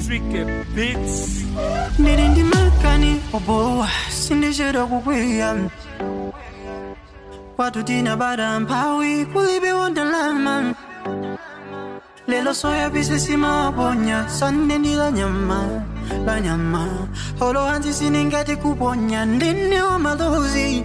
Tricky Beats. ndiri ndimakani obowa sindichera kukwiya kwatu tinabada mphawi kulibe wondalama lelo soyapise simaponya sande ndi la nyama la nyama holo hanzi siningati kuponya ndine wa malozi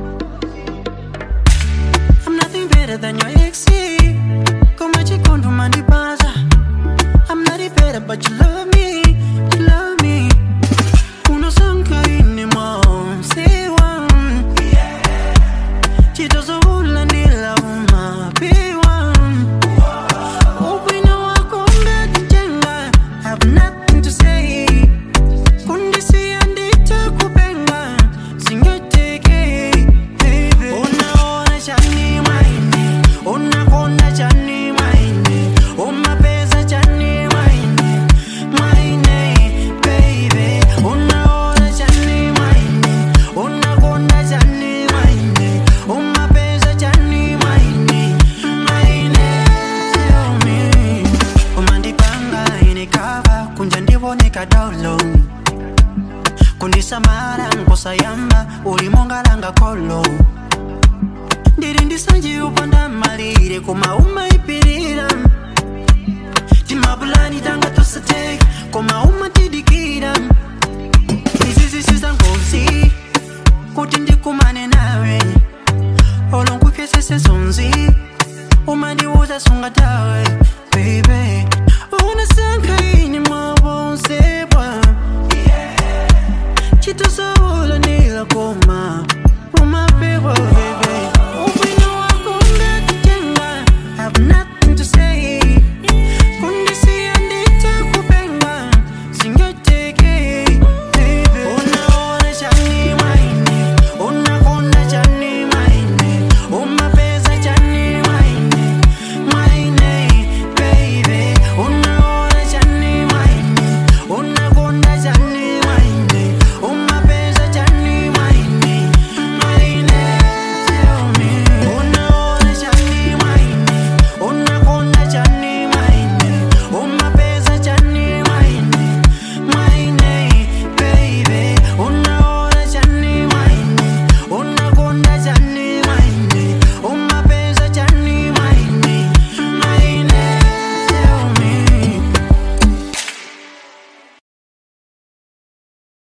I'm nothing better than your ex Koma chikondo mandipasa I'm not it better but you love me You love me unosanka ine mwamsewa chitozokulandila umapiwa ubwino wako ungatitenga have nothing to say kundisiya nditakupenga singeteke baby unaona chani mwaine unakonda chani mwaine umapeza chani mwaine mwaine baby unaona chani mwaine unakonda chani mwaine umapeza chani mwaine mwaine tell me umandipanga inikava kunja ndivoneka download kundisamara nkosayamba ulimongalanga kolo ndiri ndisanje upanda malire koma umaipirira timapulani tanga tosateka koma umatidikira izi zisiza ngozi kuti ndikumane nawe olo nkupyesese zonzi umandiuza sungatawe baby